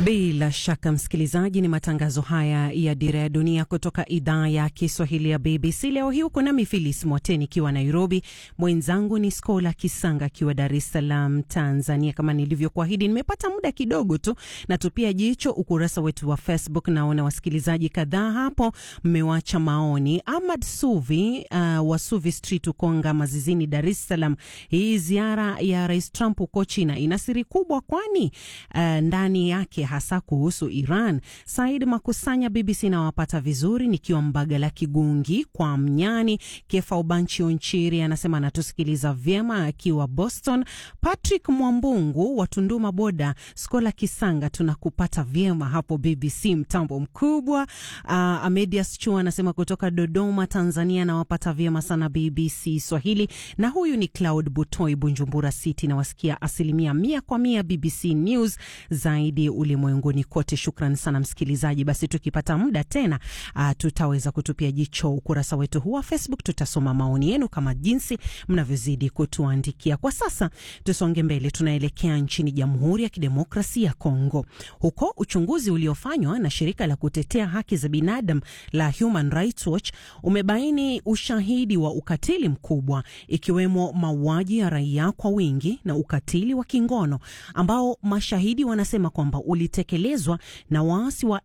Bila shaka msikilizaji, ni matangazo haya ya Dira ya Dunia kutoka idhaa ya Kiswahili ya BBC. Leo hii uko nami Filis Mwateni ikiwa Nairobi, mwenzangu ni Skola Kisanga akiwa Dar es Salaam, Tanzania. Kama nilivyokuahidi, nimepata muda kidogo tu natupia jicho ukurasa wetu wa Facebook. Naona wasikilizaji kadhaa hapo mmewacha maoni. Ahmad Suvi uh, wa Suvi Street, Ukonga Mazizini, Dar es Salaam, hii ziara ya Rais Trump huko China ina siri kubwa, kwani uh, ndani yake hasa kuhusu Iran. Said Makusanya, BBC nawapata vizuri nikiwa Mbagala Kigungi kwa Mnyani. Kefa Ubanchi Onchiri anasema anatusikiliza vyema akiwa Boston. Patrick Mwambungu wa Tunduma Boda, Skola Kisanga, tunakupata vyema hapo BBC mtambo mkubwa. Uh, Amedias Chu anasema kutoka Dodoma, Tanzania, nawapata vyema sana BBC Swahili. Na huyu ni Cloud Butoi, Bunjumbura City, nawasikia asilimia mia kwa mia BBC News zaidi ulimwenguni kote. Shukran sana msikilizaji. Basi tukipata muda tena, uh, tutaweza kutupia jicho ukurasa wetu huu wa Facebook. Tutasoma maoni yenu kama jinsi mnavyozidi kutuandikia. Kwa sasa tusonge mbele, tunaelekea nchini Jamhuri ya Kidemokrasia ya Kongo. Huko uchunguzi uliofanywa na shirika la kutetea haki za binadamu la Human Rights Watch umebaini ushahidi wa ukatili mkubwa, ikiwemo mauaji ya raia kwa wingi na ukatili wa kingono ambao mashahidi wanasema kwamba ulitekelezwa na waasi wa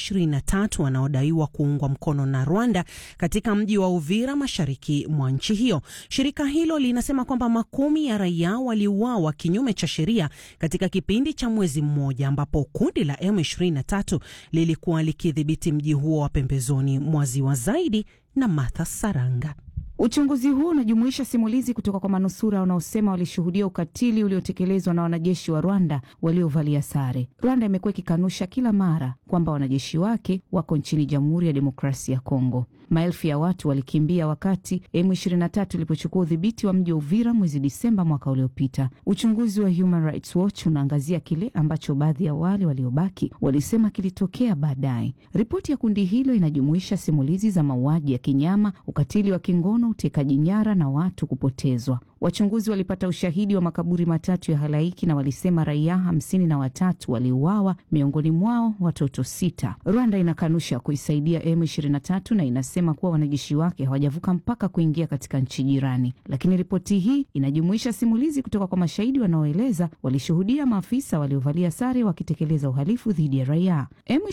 M23 wanaodaiwa kuungwa mkono na Rwanda katika mji wa Uvira mashariki mwa nchi hiyo. Shirika hilo linasema kwamba makumi ya raia waliuawa kinyume cha sheria katika kipindi cha mwezi mmoja, ambapo kundi la M23 lilikuwa likidhibiti mji huo wa pembezoni mwa ziwa. Zaidi na Martha Saranga. Uchunguzi huu unajumuisha simulizi kutoka kwa manusura wanaosema walishuhudia ukatili uliotekelezwa na wanajeshi wa Rwanda waliovalia sare. Rwanda imekuwa ikikanusha kila mara kwamba wanajeshi wake wako nchini Jamhuri ya Demokrasia ya Kongo. Maelfu ya watu walikimbia wakati M23 ilipochukua udhibiti wa mji wa Uvira mwezi Disemba mwaka uliopita. Uchunguzi wa Human Rights Watch unaangazia kile ambacho baadhi ya wale waliobaki walisema kilitokea baadaye. Ripoti ya kundi hilo inajumuisha simulizi za mauaji ya kinyama, ukatili wa kingono, utekaji nyara na watu kupotezwa. Wachunguzi walipata ushahidi wa makaburi matatu ya halaiki na walisema raia hamsini na watatu waliuawa, miongoni mwao watoto sita. Rwanda inakanusha kuisaidia M23 na inasema kuwa wanajeshi wake hawajavuka mpaka kuingia katika nchi jirani, lakini ripoti hii inajumuisha simulizi kutoka kwa mashahidi wanaoeleza walishuhudia maafisa waliovalia sare wakitekeleza uhalifu dhidi ya raia.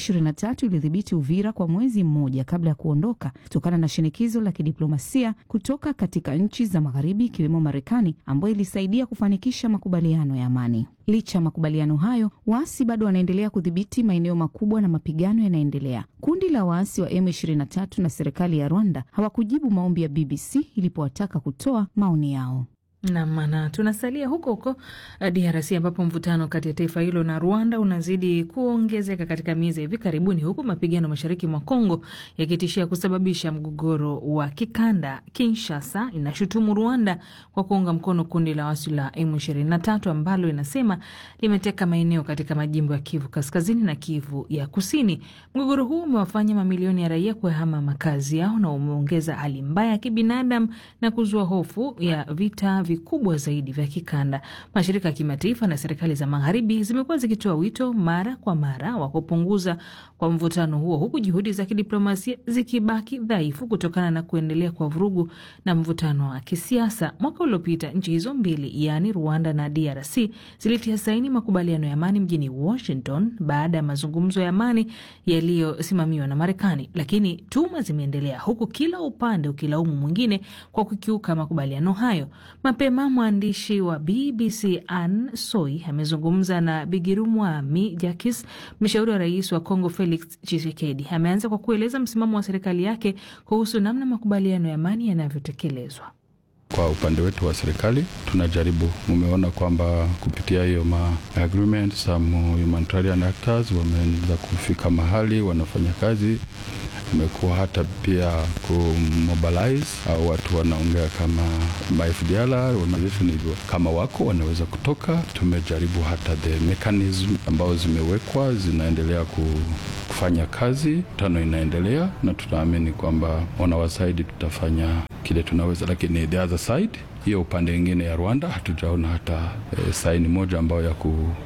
M23 ilidhibiti Uvira kwa mwezi mmoja kabla ya kuondoka kutokana na shinikizo la kidiplomasia kutoka katika nchi za magharibi ikiwemo Marekani ambayo ilisaidia kufanikisha makubaliano ya amani. Licha ya makubaliano hayo, waasi bado wanaendelea kudhibiti maeneo makubwa na mapigano yanaendelea. Kundi la waasi wa M23 na serikali ya Rwanda hawakujibu maombi ya BBC ilipowataka kutoa maoni yao. Namana tunasalia huko huko DRC ambapo mvutano kati ya taifa hilo na Rwanda unazidi kuongezeka katika miezi hivi karibuni, huku mapigano mashariki mwa Kongo yakitishia kusababisha mgogoro wa kikanda. Kinshasa inashutumu Rwanda kwa kuunga mkono kundi la waasi la M23 ambalo inasema limeteka maeneo katika majimbo ya Kivu Kaskazini na Kivu ya Kusini. Mgogoro huu umewafanya mamilioni ya raia kuyahama makazi yao na umeongeza hali mbaya ya kibinadamu na kuzua hofu ya vita vikubwa zaidi vya kikanda. Mashirika ya kimataifa na serikali za magharibi zimekuwa zikitoa wito mara kwa mara wa kupunguza kwa mvutano huo, huku juhudi za kidiplomasia zikibaki dhaifu kutokana na kuendelea kwa vurugu na mvutano wa kisiasa. Mwaka uliopita nchi hizo mbili, yaani Rwanda na DRC, zilitia saini makubaliano ya amani mjini Washington baada ya mazungumzo ya amani yaliyosimamiwa na Marekani, lakini tuma zimeendelea, huku kila upande ukilaumu mwingine kwa kukiuka makubaliano hayo. Mapema mwandishi wa BBC Ann Soi amezungumza na Bigirumwami Jakis, mshauri wa rais wa Kongo Felix Tshisekedi. Ameanza kwa kueleza msimamo wa serikali yake kuhusu namna makubaliano ya amani yanavyotekelezwa. Kwa upande wetu wa serikali tunajaribu, mumeona kwamba kupitia hiyo ma agreement some humanitarian actors wameanza kufika mahali wanafanya kazi imekuwa hata pia kumobilize au watu wanaongea kama FDLR organization hivyo, kama wako wanaweza kutoka. Tumejaribu hata the mechanism ambao zimewekwa zinaendelea kufanya kazi, tano inaendelea, na tunaamini kwamba wanawasaidi tutafanya kile tunaweza, lakini the other side hiyo upande wengine ya Rwanda hatujaona hata e, saini moja ambayo ya ku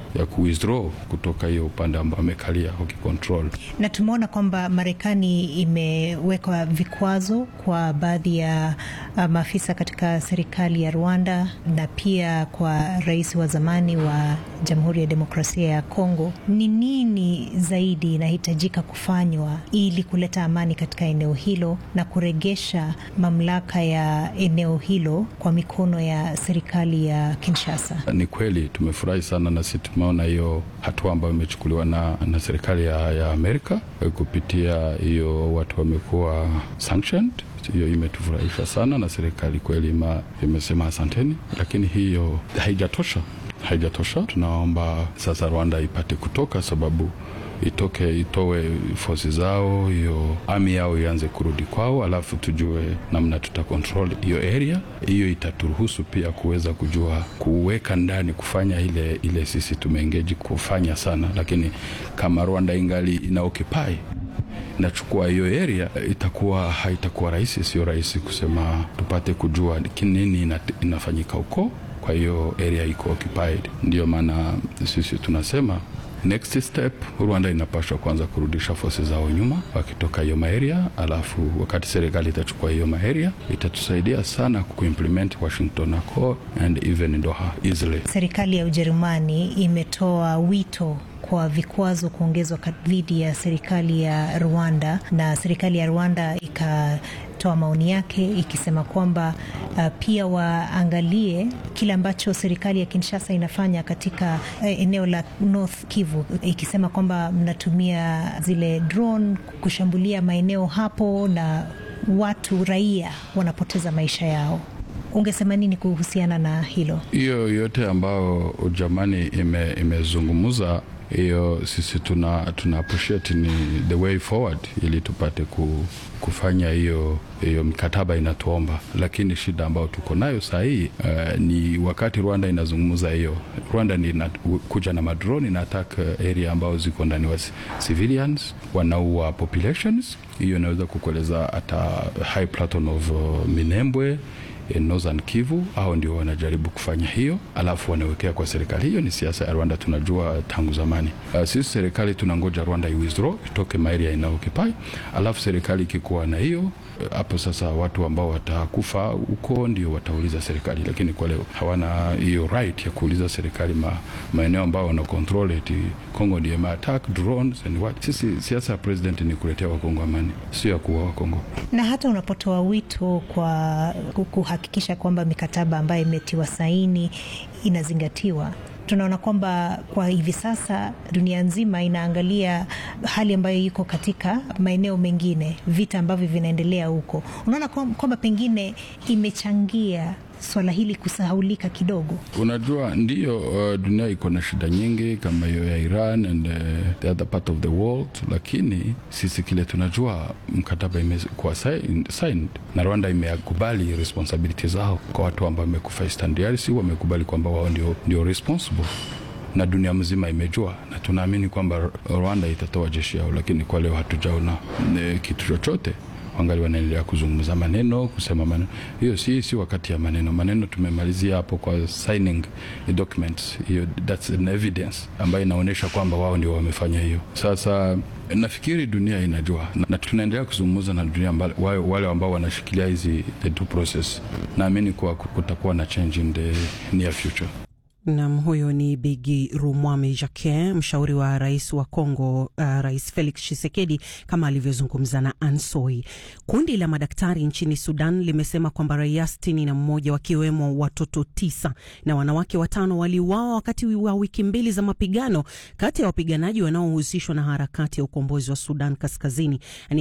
ya kuwithdraw kutoka hiyo upande ambao amekalia wakicontrol. Na tumeona kwamba Marekani imeweka vikwazo kwa baadhi ya maafisa katika serikali ya Rwanda na pia kwa rais wa zamani wa Jamhuri ya Demokrasia ya Kongo. Ni nini zaidi inahitajika kufanywa ili kuleta amani katika eneo hilo na kuregesha mamlaka ya eneo hilo kwa mikono ya serikali ya Kinshasa? Ni kweli tumefurahi sana na sisi tumeona hiyo hatua ambayo imechukuliwa na, na serikali ya, ya Amerika kupitia hiyo watu wamekuwa sanctioned hiyo imetufurahisha sana na serikali kweli imesema asanteni, lakini hiyo haijatosha, haijatosha. Tunaomba sasa Rwanda ipate kutoka, sababu itoke itoe fosi zao, hiyo ami yao ianze kurudi kwao, alafu tujue namna tuta control hiyo area. Hiyo itaturuhusu pia kuweza kujua kuweka ndani kufanya ile ile sisi tumeengeji kufanya sana, lakini kama Rwanda ingali ina occupy nachukua hiyo area, itakuwa haitakuwa rahisi, sio rahisi kusema tupate kujua nini ina, inafanyika huko. Kwa hiyo area iko occupied, ndio maana sisi tunasema next step Rwanda inapaswa kwanza kurudisha fosi zao nyuma wakitoka hiyo maeria, alafu wakati serikali itachukua hiyo maeria itatusaidia sana kuimplement Washington Accord and even Doha easily. Serikali ya Ujerumani imetoa wito kwa vikwazo kuongezwa dhidi ya serikali ya Rwanda na serikali ya Rwanda ikatoa maoni yake ikisema kwamba uh, pia waangalie kile ambacho serikali ya Kinshasa inafanya katika uh, eneo la North Kivu, ikisema kwamba mnatumia zile drone kushambulia maeneo hapo na watu raia wanapoteza maisha yao. Ungesema nini kuhusiana na hilo? Hiyo yote ambayo Ujerumani ime, imezungumza hiyo sisi tuna, tuna appreciate ni the way forward ili tupate ku, kufanya hiyo hiyo mikataba inatuomba, lakini shida ambayo tuko nayo saa hii uh, ni wakati Rwanda inazungumza hiyo, Rwanda ni na, kuja na madroni na attack area ambao ziko ndani wa civilians, wanaua populations. Hiyo inaweza kukueleza hata high plateau of uh, Minembwe Northern Kivu au ndio wanajaribu kufanya hiyo, alafu wanawekea kwa serikali. Hiyo ni siasa ya Rwanda, tunajua tangu zamani. Uh, sisi serikali tunangoja Rwanda iwithdraw itoke maeria ina occupy, alafu serikali ikikuwa na hiyo hapo uh, sasa watu ambao watakufa huko ndio watauliza serikali, lakini kwa leo hawana hiyo right ya kuuliza serikali ma, maeneo ambao wana control eti Kongo ndio ma attack drones and what. Sisi siasa ya president ni kuletea Wakongo amani, sio ya kuua Wakongo. Na hata unapotoa wito kwa kuhakikisha kwamba mikataba ambayo imetiwa saini inazingatiwa tunaona kwamba kwa hivi sasa dunia nzima inaangalia hali ambayo iko katika maeneo mengine, vita ambavyo vinaendelea huko. Unaona kwamba pengine imechangia swala hili kusahaulika kidogo. Unajua, ndiyo uh, dunia iko na shida nyingi kama hiyo ya Iran and uh, the other part of the world, lakini sisi kile tunajua mkataba imekuwa signed na Rwanda imekubali responsibility zao kwa watu ambao wamekufa Eastern DRC, wamekubali kwamba wao ndio, ndio responsible na dunia mzima imejua, na tunaamini kwamba Rwanda itatoa jeshi yao, lakini kwa leo hatujaona kitu chochote wangali wanaendelea kuzungumza maneno kusema maneno. Hiyo si, si wakati ya maneno. Maneno tumemalizia hapo kwa signing the documents. Hiyo that's an evidence ambayo inaonyesha kwamba wao ndio wamefanya hiyo. Sasa nafikiri dunia inajua na, na tunaendelea kuzungumza na dunia mbali, wale, wale ambao wanashikilia hizi the two process. Naamini kuwa kutakuwa na change in the near future. Nam, huyo ni Bigi Rumwame Jacquin, mshauri wa rais wa Congo, uh, Rais Felix Tshisekedi, kama alivyozungumza na Ansoi. Kundi la madaktari nchini Sudan limesema kwamba raia sitini na mmoja wakiwemo watoto tisa na wanawake watano waliuawa wakati wa wiki mbili za mapigano kati ya wapiganaji wanaohusishwa na harakati ya ukombozi wa Sudan Kaskazini, yani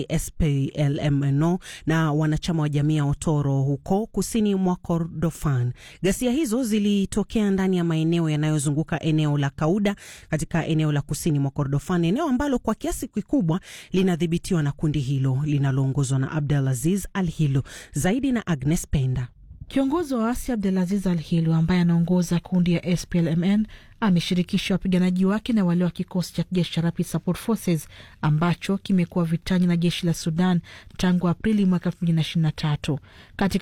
SPLMNO, na wanachama wa jamii ya Otoro huko kusini mwa Kordofan. Ghasia hizo zilitokea ndani ya maeneo yanayozunguka eneo la Kauda katika eneo la kusini mwa Kordofan, eneo ambalo kwa kiasi kikubwa linadhibitiwa na kundi hilo linaloongozwa na Abdulaziz Al Hilo. Zaidi na Agnes Penda. Kiongozi wa waasi Abdulaziz Al Hilo ambaye anaongoza kundi ya SPLMN ameshirikisha wapiganaji wake na wale wa kikosi cha kijeshi cha Rapid Support Forces ambacho kimekuwa vitani na jeshi la Sudan tangu Aprili mwaka elfu mbili na ishirini na tatu. Katika